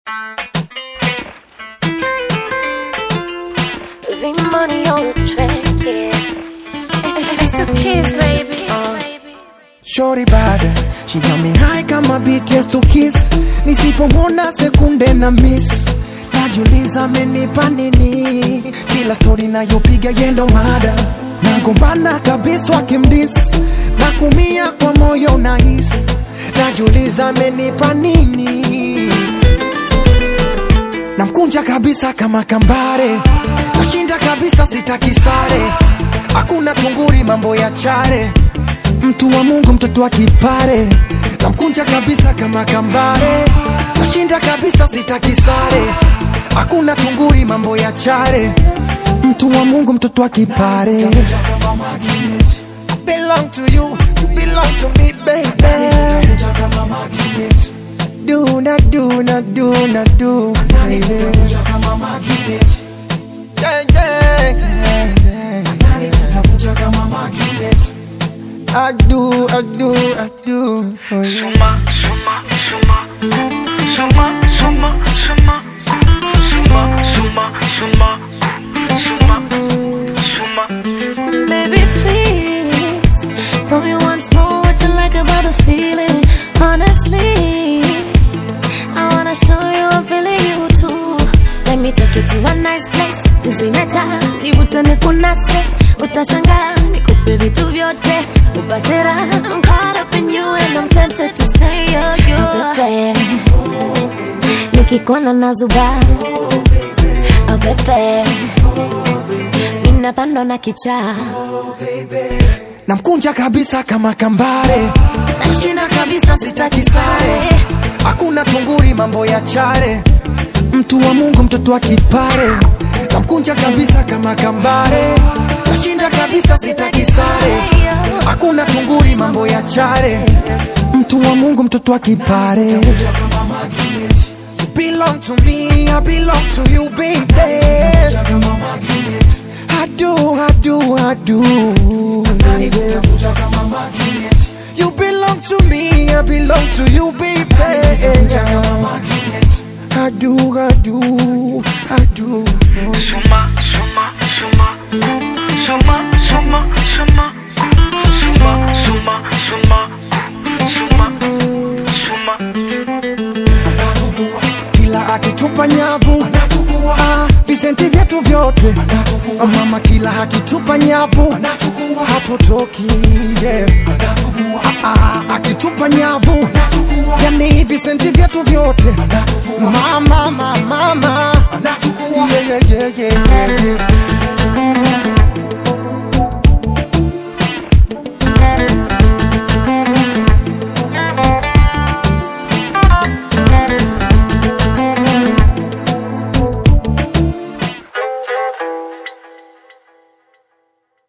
The money on the track, yeah. It's the kids, baby. Shorty bad, she got me high kama BTS to kiss. Nisipomwona sekunde na miss, najiuliza amenipa nini? Kila story nayopiga yendo mada, nagombana kabisa wakimdis, na kumia kwa moyo nahis, najiuliza amenipa nini? namkunja kabisa kama kambare, nashinda kabisa, sitaki sare, hakuna tunguri, mambo ya chare, mtu wa Mungu, mtoto wa kipare, namkunja kabisa kama kambare, nashinda kabisa, sitaki sare, hakuna tunguri, mambo ya chare, mtu wa Mungu, mtoto wa kipare. Belong to you, you belong to me, baby. Do not do not do not do, baby. Yeah, yeah, yeah, yeah. I do, I do, I do for you. Suma, suma, suma, suma, suma, suma, suma, suma, suma, suma, suma. Baby, please tell me once more what you like about the feeling. Honestly, I wanna show you I'm feeling you too. Let me take you to a nice place. Tuzimeta, nivutane kunase, utashangaa nikupe vitu vyote, upate raha. I'm caught up in you and I'm tempted to stay your you. Pepe, nikikuona nazuba, oh pepe, ninapandwa na kichaa namkunja kabisa kama kambare, nashinda kabisa, sitaki sare, hakuna tunguri, mambo ya chare, mtu wa Mungu, mtoto wa kipare, namkunja kabisa kama kambare, nashinda kabisa, sitaki sare, hakuna tunguri, mambo ya chare, mtu wa Mungu, mtoto wa kipare. You belong to me, I belong to you, baby. I do, I do, I do. baby. You belong to me, I belong to you, baby. I do, I do, I do. for you. Suma, suma, suma, suma, suma, suma, suma, suma, suma, suma, suma. Kila akitupa nyavu ah, visenti vyetu vyote Ah, mama, kila akitupa nyavu hatutoki yeah. Ah, ah, akitupa nyavu yani visenti vyetu vyote mama, mama, mama. Yeah, yeah, yeah, yeah, yeah, yeah.